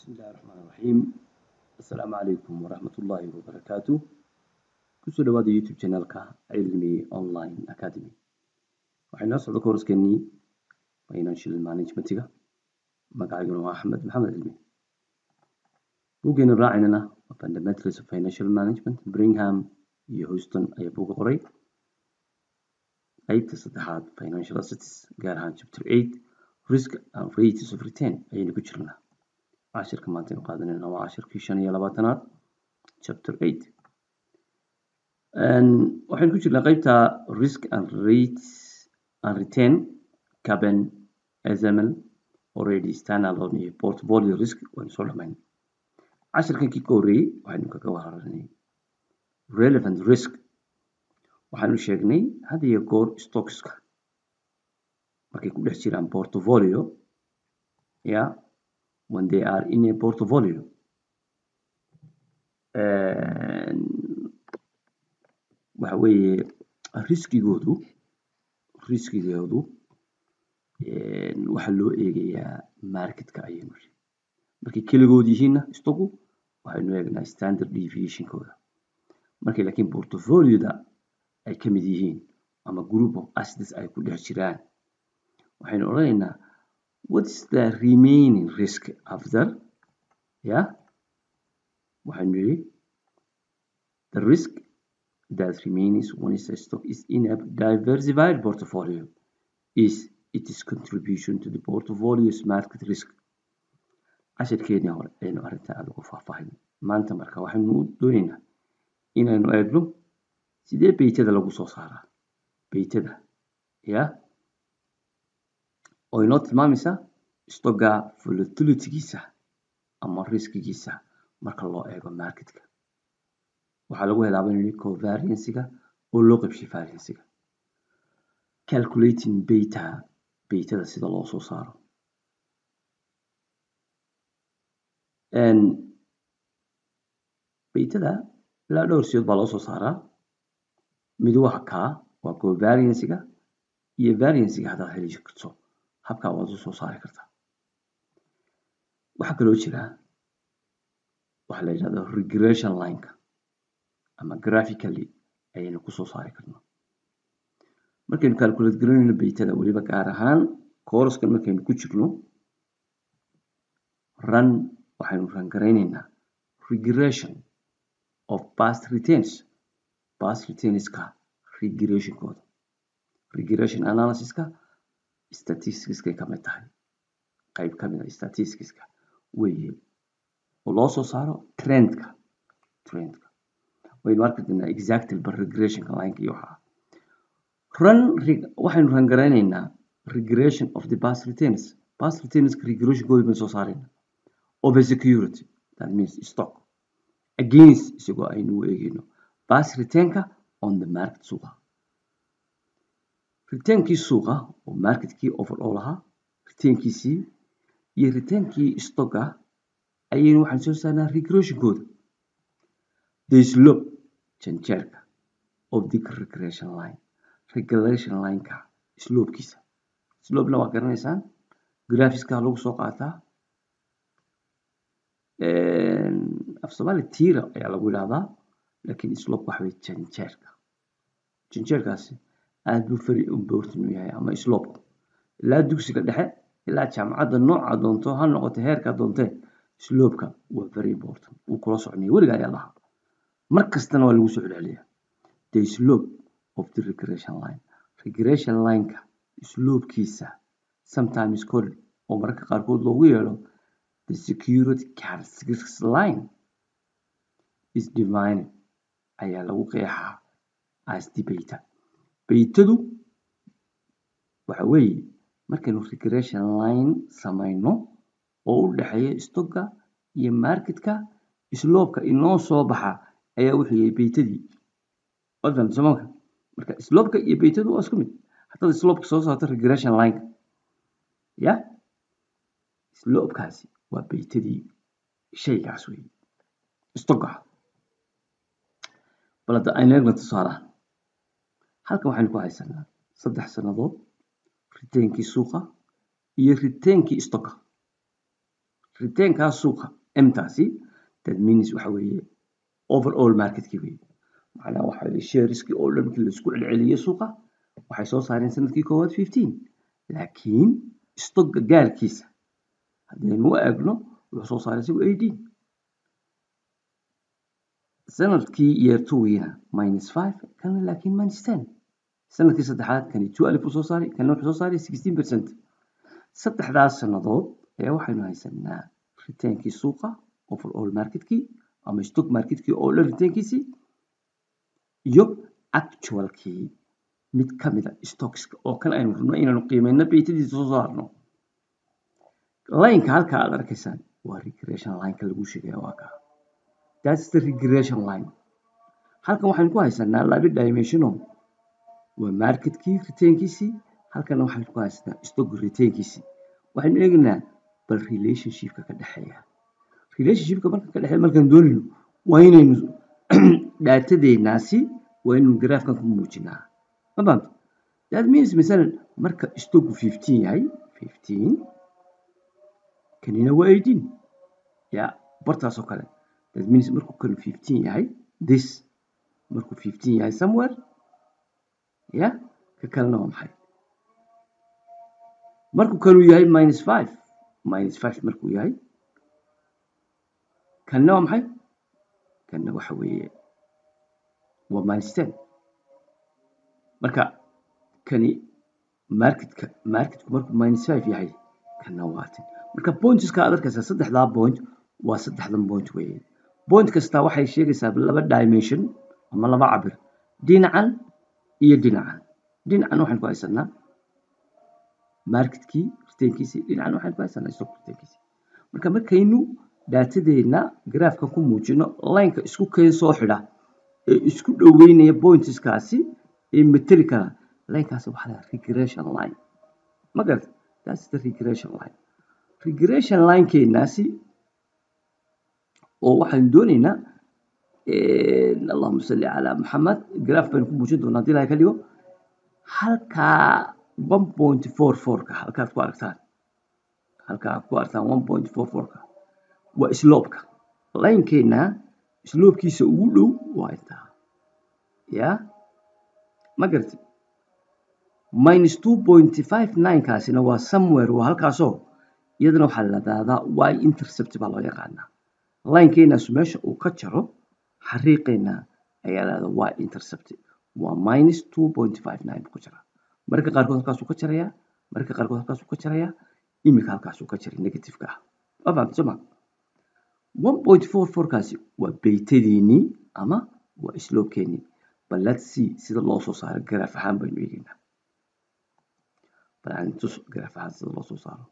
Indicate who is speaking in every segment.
Speaker 1: بسم الله الرحمن الرحيم السلام عليكم ورحمة الله وبركاته kusoo dhawaada youtube channelka cilmi online academy waxay noo socda kooraskeenii financial managementiga magacayguna waa axmed maxamed cilmi buuggeenu raacinana waa fundamentals of financial management bringham iyo houston ayaa buuga qoray qeybta saddexaad financial assets gaar ahaan chapter eight risk and rates of return ayaynu ku jirnaa cashirka maanta aynu qaadanayna waa cashirkii shan iyo labaatanaad chapter eight waxaynu ku jirnaa qeybta risk and rates and return caben sml already standalone iyo portfolio risk waynu soo dhamayn cashirkankii ka horreeyey waxaynu kaga waranay relevant risk waxaanu sheegnay had iyo goor stockska markay ku dhex jiraan portfolio yeah when they are in a portfolio waxa weeye riskigoodu riskigoodu waxaa loo eegayaa marketka ayaynu ri markay keligood yihiinna istogu waxaynu eegnaa standard deviationkooda markay laakiin portfolioda ay ka mid yihiin ama group of assets ay ku dhex jiraan waxaynu odhanaynaa what is the remaining risk after yeah waxaynu yidhi the risk that remains when a stock is in a diversified portfolio is its contribution to the portfolio's market risk cashirkeennii hore ayaynu arrintaa aada ugu faahfaahin maanta marka waxaynu doonaynaa inaynu eegno sidee beytada lagu soo saaraa beytada ya oo inoo tilmaamaysa stocka volatilitygiisa ama riskigiisa marka loo eego marketka waxaa lagu helaaba inuu covariansiga oo loo qabshay variansiga calculating beta beytada sida loo soo saaro beytada ilaa dhowr siyood baa loo soo saaraa mid waa kaa waa covariansiga iyo variansiga haddaad heli karto habkaa waad u soo saari kartaa waxaa kaloo jira waxaa la yidhahdo regression lineka ama graphically ayaynu kusoo saari karnaa markaynu calculate garanayno beytada weliba gaar ahaan couraskan markaynu ku jirno run waxaynu run garaynaynaa regression of past returns past returnska regressionkooda regression analysiska statisticskay ka mid tahay qayb ka mid a statisticska weeye oo loo soo saaro trendka trendka waynu arki doonaa exactly bar regressionka lineka iyo waxaa run waxaynu run garaynaynaa regression of the past returns past returnska regressionkooda baynu soo saarayna of a security that means stock against isagoo aynu u eegayno past returnka on the market suuqa reteenkii suuqa oo marketkii overall ahaa reteenkiisii iyo reteenkii stocka ayaynu waxaan soo saarnaa regressionkooda the slope janjeerka of the regression line regression lineka slopekiisa slopena waa garanaysaan graphiska lagu soo qaataa af soomaali tira ayaa lagu yidhahdaa laakiin slope waxa weye janjeerka janjeerkaasi aad buu very important u yahay ama slope ilaa dugsiga dhexe ilaa jaamacadda nooca doonto ha noqoto heerka doontee slopeka waa very important wuu kula soconaya weliga ayaa lahaa mar kastana waa lagu soo celceliyaa the slope of the regression line regression lineka slopekiisa sometimes called oo mararka qaarkood loogu yeedho the security characteristics line is divided ayaa lagu qeexaa as the beta beytadu waxa weeye markaynu regression line samayno oo u dhexeeya stocka iyo marketka slopeka inoo soo baxa ayaa wuxuu yahay beytadii waad fahamtay soomaalka marka slopeka iyo beytadu waa isku mid haddaad slopeka soo saarto regression lineka ya slopekaasi waa beytadii shaygaas weeye stocka bal hadda aynu eegna tusaalahan halkan waxaynu ku haysanaa saddex sannadood riteenkii suuqa iyo riteenkii stocka returnkaa suuqa mtaasi that means waxa weeye overall marketkii weeye macnaha waxa weeye shareskii oo dhan markii laisku celceliyey suuqa waxay soo saareen sanadkii koowaad fifteen laakiin stocka gaarkiisa haddaynu u eegno wuxuu soo saaray isagu eighteen sanadkii year twogiina minus five kana laakiin minus ten sanadkii saddexaad kani two alif uu soo saaray kana wuxuu soo saaray sixteen percent saddexdaas sannadood ayaa waxaynu haysanaa ritaankii suuqa overall marketkii ama stock marketkii oo dhan ritaankiisii iyo actualkii mid ka mid a stockska oo kan aynu rabno inaynu qiimeyno baytadiisa soo saarno lineka halka aad arkaysaan waa regression lineka lagu sheegaya waa kaa that's the regression line halkan waxaynu ku haysanaa laba dimensiono waa marketkii ritaankiisii halkana waxaynu ku haysanaa stock ritaankiisii waxaynu eegaynaa bal relationshipka ka dhexeeya relationshipka marka ka dhexeeya markaan doonayno waa inaynu dhaatadeenaasi waa inaynu graafkan ku muujinaa ma fahamta that means masalan marka stock fifteen yahay fifteen kanina waa eighteen ya bartaas oo kale that means markuu kanu fifteen yahay this markuu fifteen yahay somewhere ya ka kalena waa maxay markuu kanu yahay minus five minus five markuu yahay kanna waa maxay kanna waxa weeye waa minus ten marka kani marketka marketku markuu minus five yahay kanna waa ten marka pointska aad arkaysaa saddexdaa point waa saddexdan point weeye point kasta waxay sheegaysaa laba dimension ama laba cabir dhinacan iyo dhinacan dhinacan waxaan ku haysanaa marketkii ritaankiisii dhinacan waxaan ku haysanaa stock ritaankiisii marka markaynu daatadeena graafka ku muujino lineka isku keen soo xidha ee isku dhoweynaya pointskaasi ee materi kara linekaasi waxaa la regression line ma garata that's the regression line regression linekeenaasi oo waxaan doonaynaa allahuma salli calaa maxamed graaf baynu ku muujin doonaa hadii ilahay ka dhigo halkaa one point four fourka halkaad ku aragtaan halkaa aad ku aragtaan one point four fourka waa sloopka linekeena sloopkiisa ugu dhow waa intaa ya ma garati minus two point five nine kaasina waa somewhere waa halkaasoo iyadana waxaa la daadaa y intercept baa loo yaqaanaa linekeenaasu meesha uu ka jaro xariiqeena ayaa lahada y intercept waa minus two point five nine buu ka jaraa mararka qaarkood halkaasuu ka jarayaa mararka qaarkood halkaasuu ka jarayaa imika halkaasuu ka jaray negativeka ah ma fahamta soma one point four fourkaasi waa beytadeenii ama waa sloopkeenii bal let's see sida loo soo saaro garaaf ahaan baynu eegaynaa bal aan tus garaaf ahaan sida loo soo saaro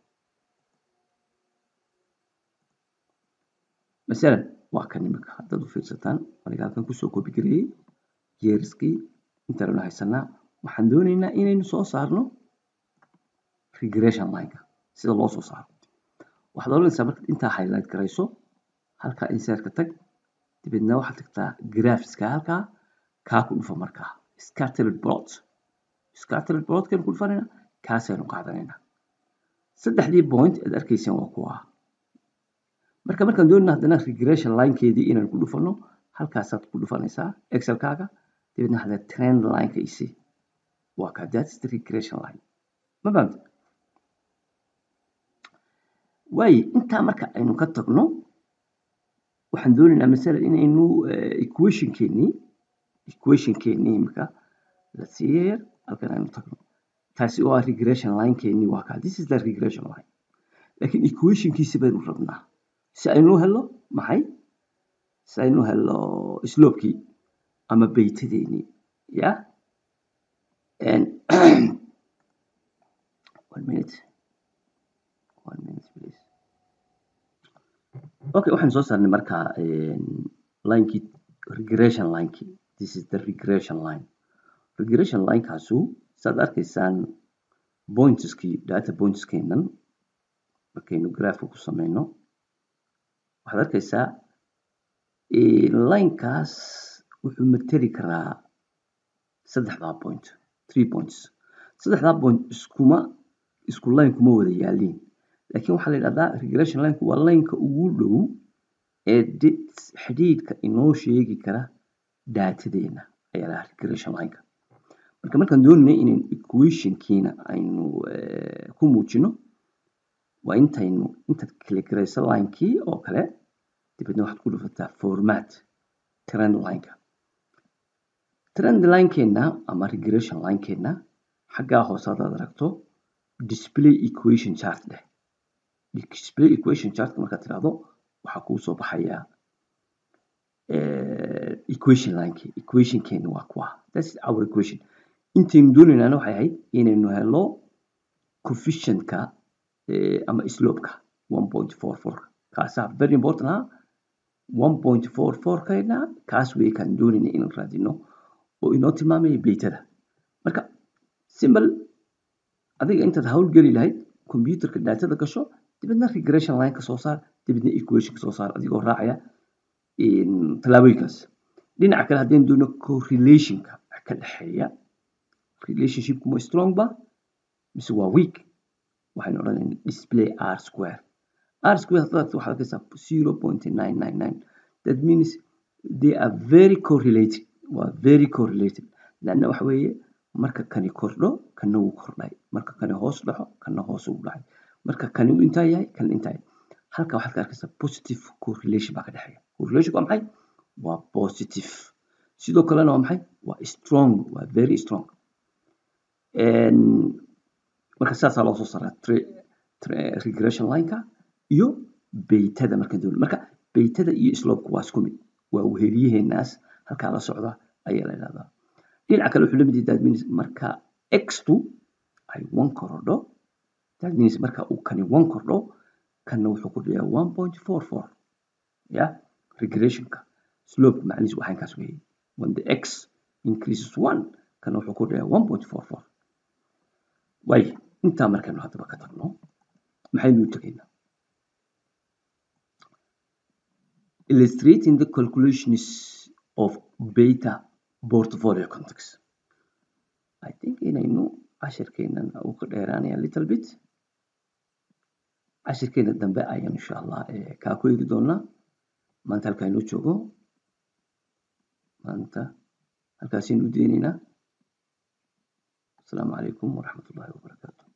Speaker 1: masalan waa kan imika haddaad u fiirsataan aniga halkan kusoo kobi gareeyey yeeriskii intaannu haysanaa waxaan doonaynaa inaynu soo saarno regression lineka sida loo soo saaro waxaad oranaysaa markaad intaa highlight garayso halkaa insertka tag dibedna waxaad tagtaa graphiska halkaa kaa ku dhufa markaa scattered plot scattered plotkan ku dhufanayna kaasaynu qaadanaynaa saddexdii point aad arkaysaan waa kuwa marka markaan doonayna haddana regression linekeedii inaan ku dhufano halkaasaad ku dhufanaysaa excelkaaga dibedna hadda trend lineka isi waa kaa that's the regression line ma fahamta waaye intaa marka aynu ka tagno waxaan doonaynaa masalan inaynu equationkeenii equationkeenii imika la siiyer halkan aynu tagno taasi oo ah regression linekeenii waa kaa this is the regression line laakiin equationkiisi baynu rabnaa si aynu helo maxay si aynu helo sloopkii ama beytadeenii ya one minute one minute please okay waxaan soo saarnay markaa linekii regression linekii this is the regression line regression linekaasu saad arkaysaan pointskii data pointskeenan markaynu graafka ku sameyno waxaad arkaysaa linekaas wuxuu materi karaa saddexdaa point three points saddexdaa point iskuma isku line kuma wada yaaliin laakiin waxaa la yidhahdaa regression lineka waa lineka ugu dhow ee xidhiidhka inoo sheegi kara daatadeena ayaa lahaa regression lineka marka markaan doonayna inaynu equationkiina aynu ku muujino waa intaynu intaad kaligarayso linekii oo kale dibadna waxaad ku dhufataa format trend lineka trend linekeenna ama regression linekeenna xaggaa hoose haddaad aragto display equation chart dheh display equation chart markaad tiraahdo waxaa kuu soo baxaya equation linekii equationkeena waa kuwa that's our equation intaynu doonaynaana waxay ahayd inaynu helo coefficientka ama slopeka one point four four kaasaa very important ah one point four four kayna kaas wey kaan doonayna inaan raadino oo inoo tilmaamaya beytada marka simple adiga intaad howlgeli lahayd computerka daatada gasho dibadna regression line ka soo saar dibadna equation ka soo saar adigoo raacaya tallaabooyinkaas dhinaca kale haddaynu doono correlationka wax ka dhexeeya relationshipku ma strong ba mise waa weak waxaynu odhanayna display r square r square haddaad waxaad arkaysaa zero point nine nine nine that means they are very correlated waa very correlated lanna waxa weeye marka kani kordho kana wuu kordhay marka kani hoos dhaxo kana hoos ugu dhacay marka kani uu intaa yahay kana intaa yahay halka waxaad ka arkaysaa positive correlation baa ka dhexeeya correlation waa maxay waa positive sidoo kalena waa maxay waa strong waa very strong marka saasaa loo soo saaraa regression lineka iyo beytada markaan doono marka beytada iyo slopku waa isku mid waa weheliyaheenaas halkaa la socda ayaa la idhahdaa dhinaca kale wuxuu la mid yahay that means marka x2 ay one korodho that means marka uu kani one kordho kanna wuxuu kordhayaa one point four four ya regressionka slope macnihiisu waxaan kaas weeyey when the x increases one kanna wuxuu kordhayaa one point four four way intaa markaynu haddaba ka tagno maxaynu u tegaynaa illustrating the calculations of beta portfolio context I think inaynu cashirkeenan uu ka dheeraanaya little bit cashirkeena dambe ayaan insha allah kaa ku eegi doonaa maanta halkaaynu joogo maanta halkaasaynu u deynaynaa asalaamu calaykum waraxmat ullahi wabarakaatu